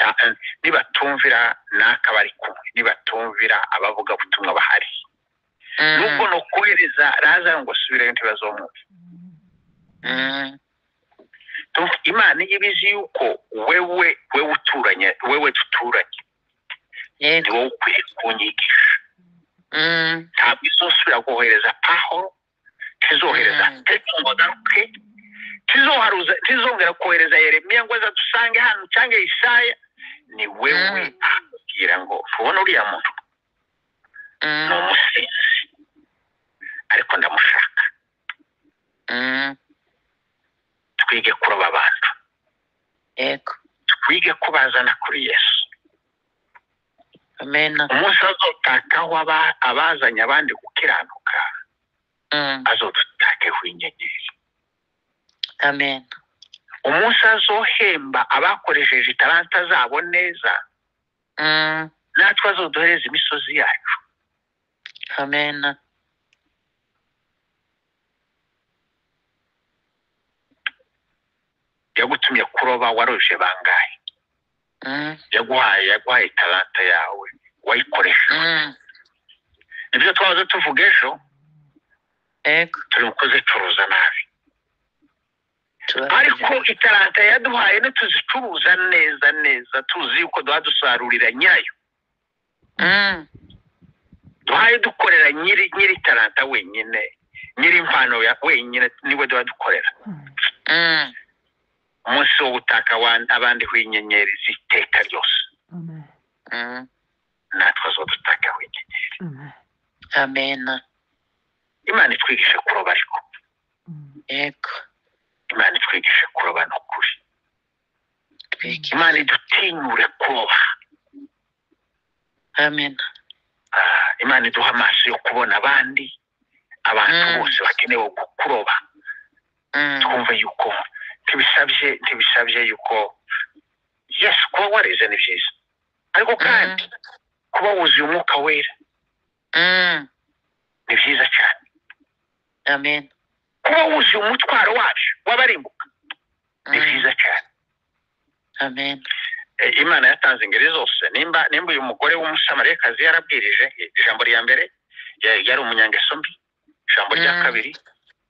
Nta- nibatumvira n'aka bari kumwe nibatumvira abavuga butumwa bahari nubwo Mm. ni ukohereza razaro ngo asubireyo ntibazomwumva Mm. Tumva, imana iyo ibizi yuko wewe wewe uturanye wewe duturanye ni Ego. wowe ukwiye kunyigisha Mm. ntabwo izosubira kohereza pahoro tizohereza Mm. petero ngo agaruke tizoharuza tizongera kohereza yeremiya ngo aza dusange hano cyangwa yisaya ni wewe Mm. akubwira ngo tubona uriya muntu ni Mm. umusinzi ariko ndamushaka Mm. twige kuroba abantu Ego. twige kubazana kuri yesu Amen. umunsi azotakaho aba- abazanye abandi gukiranuka Mm. azodutakeho inyenyeri Amen. umunsi azohemba abakoresheje itaranta zabo neza Mm. natwe azoduhereza imisozi yacu amen yagutumye kuroba waroje bangahe Mm, yaguhaye yaguhaye talanta yawe wayikoresha mm, nibyo twahoze tuvuga ejo yego turi kuzicuruza nabi ariko turabizi itaranta yaduhaye nituzicuruza neza neza tuzi yuko duha dusarurira nyirayo Mm, duhaye dukorera nyiri nyiri taranta wenyine nyiri impano ya wenyine niwe duha dukorera mm, umunsi wo gutaka awan- abandi w'inyenyeri z'iteka ryose Amen. mm, natwe zo dutaka wenyine Amen. amen imana itwigishe kuroba ariko Mm. yego imana itwigishe kuroba ni ukuri twiki imana idutinyure kuroba amen Ah, imana iduha amaso yo kubona abandi abantu Mm. bose bakenewe gu- kuroba Mm, twumve yuko ntibisabye ntibisabye yuko yesu kuba warize ni byiza ariko kandi kuba wuzuye umwuka wera mm, ni byiza cyane amen kuba wuzuye umutwaro wacu w'abarimbuka ni Mm, byiza cyane amen E, imana yatanze ingeri zose nimba nimba uyu mugore w'umusamariyakazi yarabwirije i- ijambo rya mbere ya- yari umunyangeso mbi ijambo rya Mm. kabiri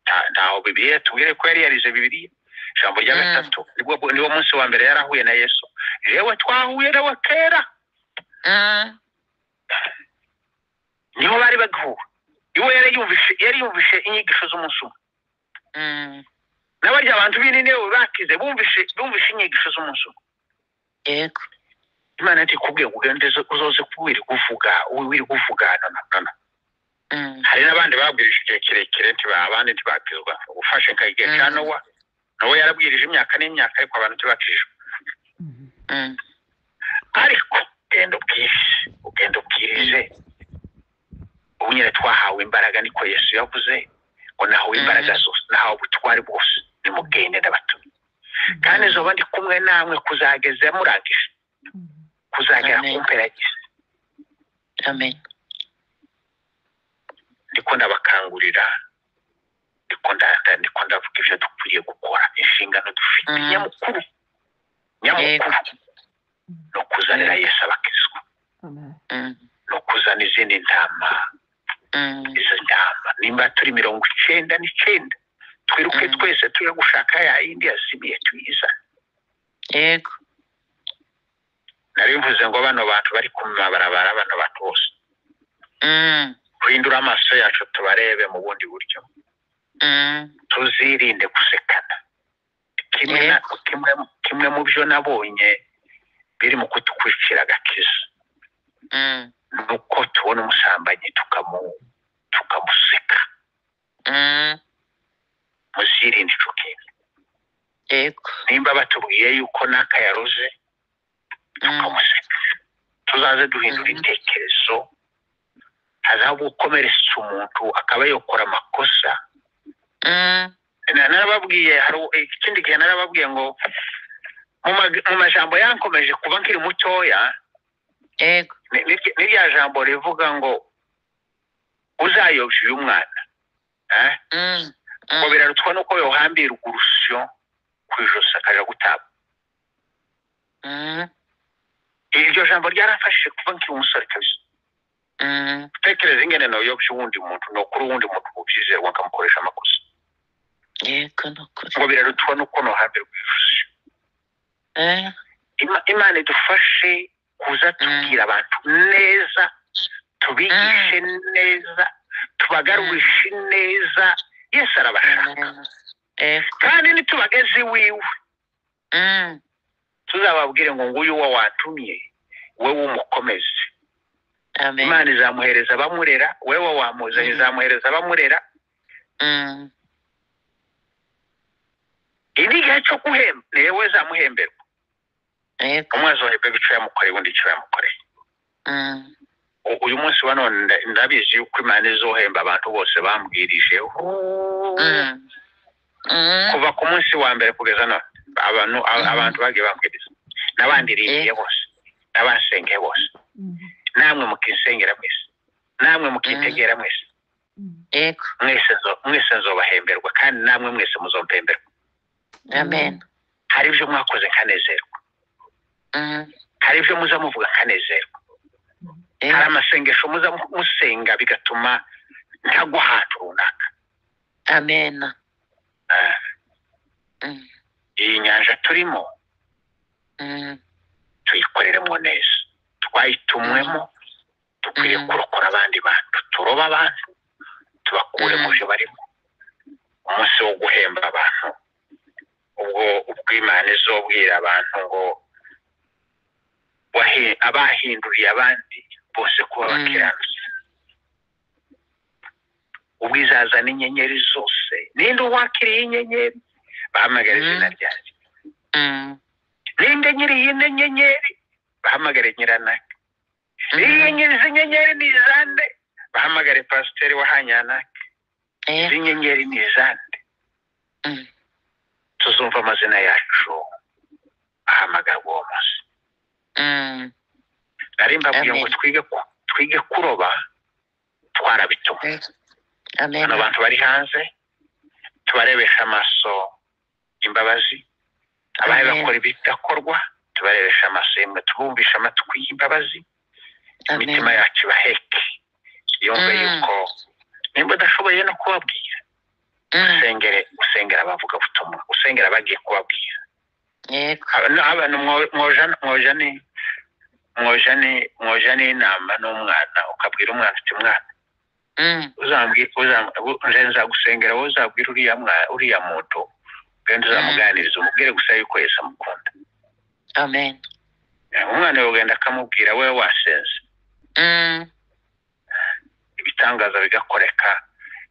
nta- ntaho bibiliya tubwire ko yari yarize bibiliya ijambo rya Mm. gatatu nibwo niwo munsi wa mbere yarahuye na yesu yewe twahuye nawe kera Mm, niho bari bagihuwe iwe yari yumvishe yari yumvishe inyigisho z'umunsi umwe mm, n'abarya abantu b'inini bakize bumvishe bumvishe inyigisho z'umunsi umwe yego imana ati kubwiye kugenda uzoze kuwiri kuvuga wiri kuvugana na nana Mm, hari n'abandi babwirije igihe kirekire ntiba abandi ntibabwizwa ufashe nka igihe cya Mm. nowa nowa yarabwirije imyaka n'imyaka ariko abantu ntibakijwe Mm. mm, ariko ugenda ubwirije ugenda ubwirije ubu nyine twahawe imbaraga niko yesu yavuze ngo nahawe imbaraga Mm. zose nahawe ubutware bwose nimugende ndabatumye kandi zoba ndi kumwe namwe kuzageza murangije Mm. kuzagera ku Amen. mperageze amen ndiko ndabakangurira ndiko ndanda ndiko ndavuga ibyo dukwiriye gukora inshingano dufite Mm. nyamukuru nyamukuru ni ukuzanira yesu abakizwa Amen. Mm, ni ukuzana izindi ntama mm, izo ntama nimba turi mirongo icenda n'icenda twiruke Mm. twese tuje gushaka ya yindi yazimiye tuyizane yego nari mvuze ngo bano bantu bari ku mabarabara bano bantu bose Mm, hindura amaso yacu tubarebe mu bundi buryo mm, tuzirinde gusekana kimwe na, kimwe, kimwe mu byo nabonye biri mu kudukurikira agakiza mm, ni uko tubona umusambanyi tukamu tukamuseka mm, muzirinde ico kintu yego nimba batubwiye yuko n'aka yaroze Mm, tukamuseka tuzaze duhindura Mhm. intekerezo hazaho gukomeretsa umuntu akaba yokora amakosa mm, Na- narababwiye hari u- ikindi gihe narababwiye ngo mu mag- mu majambo yankomeje kuba nkiri mutoya yego ni- ni- ni rya jambo rivuga ngo uzayobya uyu mwana eh? Mm, ngo mm, birarutwa nuko yohambirwa urusyo ku ijosi akaja gutaba mm, iryo jambo ryarafashije kuva nkiri umusore kabisa mm, utekereza ingene noyobya uwundi muntu nokuri uwundi muntu mubyizerwa akamukoresha amakosa yego ni ukuri ngo birarutwa nuko nohambirwa ijosi Eh, Ima- imana idufashe kuza tubwira abantu neza tubigishe neza tubagarurishe neza yesu arabashaka amen. yego kandi nitubageze iwiwe Mm, tuzababwire ngo nguyu uwo watumye we wumukomeze amen. imana izamuhereza abamurera wewe wamuzanye Mm. izamuhereza abamurera Mm, iyi ni igihe cyo guhemba ni yewe zamuhemberwa yego umwe azohemberwa icyo yamukoreye undi icyo yamukoreye Mm, U- uyu munsi wa none nda- ndabizi yuko imana izohemba abantu bose bambwirijeho mm, mm, kuva ku munsi wa mbere kugeza none abantu a- Mm. abantu bagiye bambwiriza n'abandiriye bose n'abansengeye bose Mm. namwe mukinsengera mwese namwe mukitegera mwese Mm. yego mwese nzo- mwese nzobahemberwa kandi namwe mwese muzompemberwa amen hari ibyo mwakoze nkanezerwa Mm, hari ibyo muza muvuga nkanezerwa hari yego amasengesho muza mu- musenga bigatuma ntagwa ahantu runaka amen Ah, Mm, iyi nyanja turimo mm, tuyikoreremo neza twayitumwemo dukwiriye Mm. kurokora abandi bantu turoba abantu tubakure mu Mm. byo barimo umunsi wo guhemba abantu ubwo ubwo imana izobwira abantu ngo wahe- abahinduriye abandi bose kuba Mm. bakiranutse ubwo izazana inyenyeri zose ninde uwakiriye inyenyeri bahamagara Mm. izina ryanjye mm, ninde nyiri yine nyenyeri bahamagare nyiranaka iyi nyiri izi nyenyeri ni izande bahamagare pasiteri wahanyanaka yego izi nyenyeri ni izande Mm. tuzumva amazina yacu ahamagarwa uwo munsi mm, nari mbabwiye ngo Amen. twige ku- twige kuroba twarabitumwe yego amen hano abantu bari hanze tubarebesha amaso imbabazi abari Amen. bakora ibidakorwa tubarebesha amaso yemwe tubumvisha amatwi y'imbabazi amen imitima yacu ibaheke yumve Mm. yuko nimba udashoboye no kubabwira Mm, usengere usengera abavuga butumwa usengera abagiye kubabwira yego Aba- abantu mwo- mwoja- mwoja ni- mwoja ni- mwoja n'inama n'umwana ukabwira umwana uti mwana Mm, uzambwi- uzam- u- nje nzagusengera wowe uzabwira uriya mwa- uriya muntu ugenda uzamuganiriza umubwire gusa yuko yesu amukunda amen umwana we ugenda akamubwira we wasenze Mm, ibitangaza bigakoreka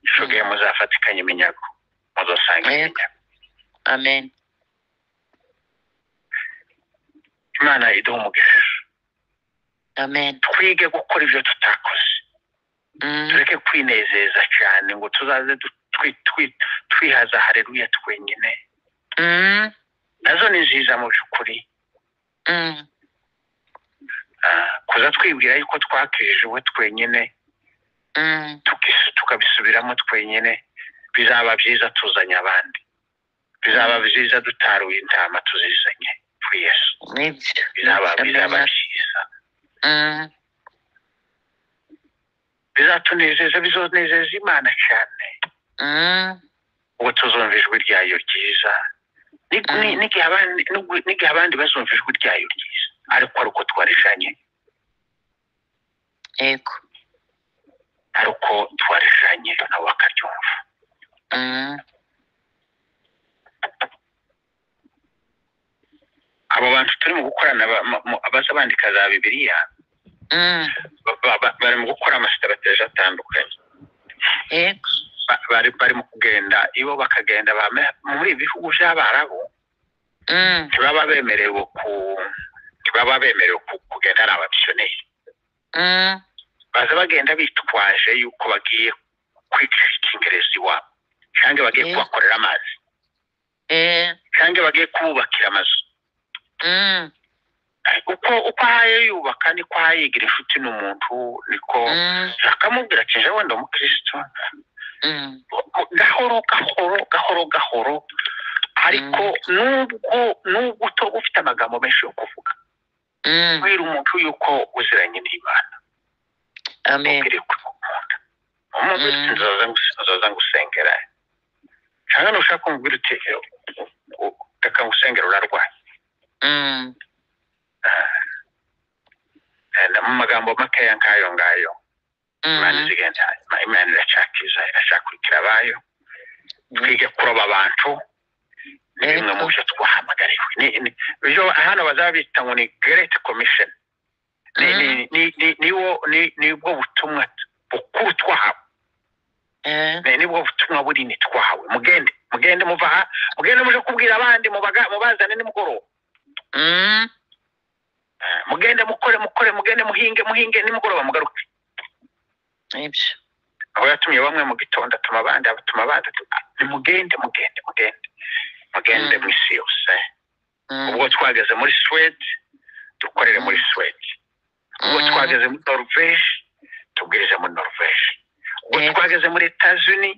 ishoge Mm. muzafatikanye iminyago muzasanga Yego. iminyago amen imana iduha umugisha amen twige gukora ibyo tutakoze Mm, tureke kwinezeza cyane ngo tuzaze du- twi- twi- twihaza hareruya twenyine mm, nazo ni nziza mu by'ukuri mm, Ah, kuza twibwira yuko twakijiwe twenyine mm, tukis- tukabisubiramo twenyine bizaba byiza tuzanye abandi bizaba byiza dutaruye intama tuzizanye kuri yesu nibyo bizaba nibyo bizaba amen byiza Mm, bizatunezeza bizonezeza imana cyane mm, ubwo tuzumva ijwi ryayo ryiza Ni- ni- Mm. n'igihe abandi n'ubwo- n'igihe abandi bazumva ijwi ryayo ryiza ariko ari uko twarishanye yego ari uko twarishanye nabo bakaryumva Mm, abo bantu turimo gukorana ba- mu- mu- abaza bandika za bibiliya mm, ba- ba- bari mu gukora amasitarateji atandukanye yego Ba- bari bari mu kugenda ibo bakagenda bame- muri ibi bihugu by'abarabu Mm, ntibaba bemerewe ku ntibaba bemerewe ku- kugenda ari abamisiyoneri mm, baza bagenda bitwaje yuko bagiye kwicisha icyingereza iwabo cyangwa bagiye Eh. kubakorera amazi eh, cyangwa bagiye kububakira amazu mm, Eh, uko uko ahaye yubaka niko ahayigira inshuti n'umuntu niko mm, akamubwira ati jewe ndi umukristo mm, gahoro gahoro gahoro gahoro ariko nubwo nubwo uto- ufite amagambo menshi yo kuvuga mm, kubwira umuntu yuko uziranye n'imana amen ukwiriye kumukunda umubwira uti Mm. nzaza ngus- nzaza ngusengera cyangwa nushaka kumubwira uti "Eh, u- reka ngusengera urarwaye Mm, Eh, mu magambo makeya nk'ayo ngayo imana mm, izigenda Ima- imana iracakiza iracakurikira abayo twige kuroba abantu ni bimwe mu byo twahamagariwe Ni- ni- ibyo hano bazaba bita ngo ni great commission Ni- ni- ni- ni- niwo- ni- nibwo butumwa bukuru twahawe eh, Ne, nibwo butumwa bunini twahawe mugende mugende muva aha mugende muje kubwira abandi mubaga- mubazane nimugoroba mm, Eh, mugende mukore mukore mugende muhinge muhinge nimugoroba mugaruke nibyo aho yatumiye bamwe mu gitondo atuma abandi abatuma abandi atuma- nimugende mugende mugende mugende Mm. mu isi yose Mm, ubwo twageze muri swede dukorere muri swede ubwo twageze muri noruveje tubwirize muri noruveje ubwo Yego. twageze muri etazuni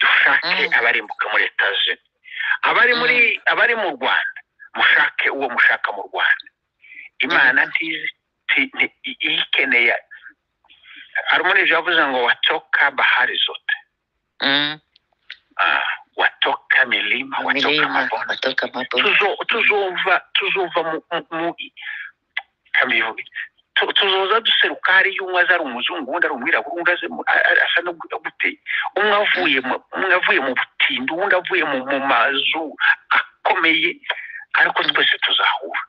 dushake Mm. abarimbuka muri etazuni abari muri abari mu rwanda mushake uwo mushaka mu rwanda imana ntizi ti- nti- i- iyikeneye harumunije yavuze ngo watoka bahari zote Mm. Ah, watoka milima watoka milima mabonde watoka mabonde tuzo- tuzumva tuzumva mu- mu- mu kamivuge tuzoza duseruka hari umwe aza ari umuzungu undi ari umwirabura undi aza mu- a- a- asa no guteye umwe avuye mu- umwe avuye mu butindi uwundi avuye mu mu mazu akomeye ariko twese tuzahura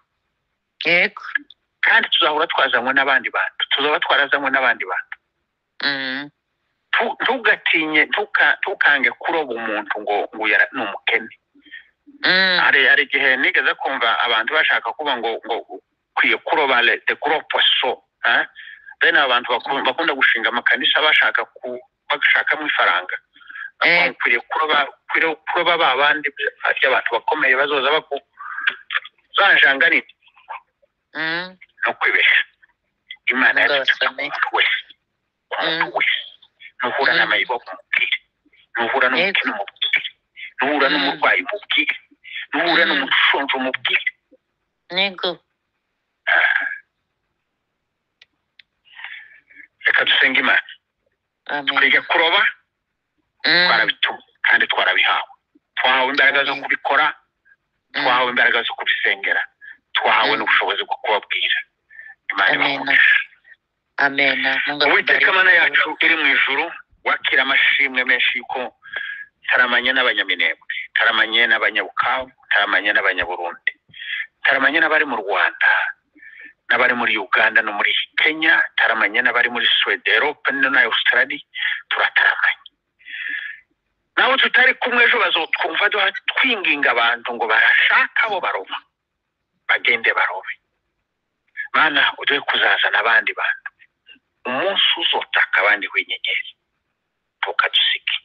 yego kandi tuzahura twazanywe n'abandi bantu tuzaba twarazanywe n'abandi bantu Mm. Tu- ntugatinye ntuka- ntukange kuroba umuntu ngo ngo yara- ni umukene Mm. hari hari igihe nigeze kumva abantu bashaka kuvuga ngo ngo ukwiye kuroba leta kuropa so eh? bene aba bantu bakunda, bakunda gushinga amakanisa bashaka ku bashakamo ifaranga Eh. Bavuga ngo ukwiye kuroba ukwiye kuroba ba bandi abantu bakomeye bazoza baku zanjanga nini Mm. no kwibeshya imana Ngo yadutaka ku basome. muntu wese ku muntu wese nuhura Mm. n'amayibobo umubwire nuhura n'umukino umubwire nuhura Mm. n'umurwayi umubwire nuhura Mm. n'umushonje umubwire Nego. reka dusenge imana Amen. twiga kuroba Mm. twarabituma kandi twarabihawe twahawe imbaraga zo kubikora twahawe imbaraga zo kubisengera twahawe Mm. n'ubushobozi bwo kubabwira imana Amen. ibamugisha Amen. Mungu akubariki. uwiteka mana yacu iri mu ijuru wakira amashimwe menshi yuko taramanye n'abanyaminembwe taramanye n'abanyabukavu taramanye n'abanyaburundi taramanye n'abari mu rwanda n'abari muri uganda no muri kenya taramanye n'abari muri swede erope na australia turataramanye nawe tutari kumwe ejo bazotwumva duha twinginga abantu ngo barashaka abo baroma bagende barobe mana uduhe kuzazana abandi bantu umunsi uzotaka abandi w'inyenyeri ntukadusige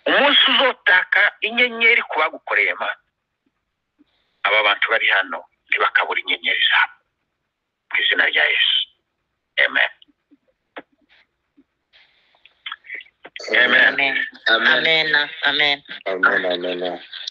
umunsi uzotaka inyenyeri ku bagukoreye mana aba bantu bari hano ntibakabura inyenyeri zabo mu izina rya yesu amen amen Amen. Amen. Amen. Amen. Amen.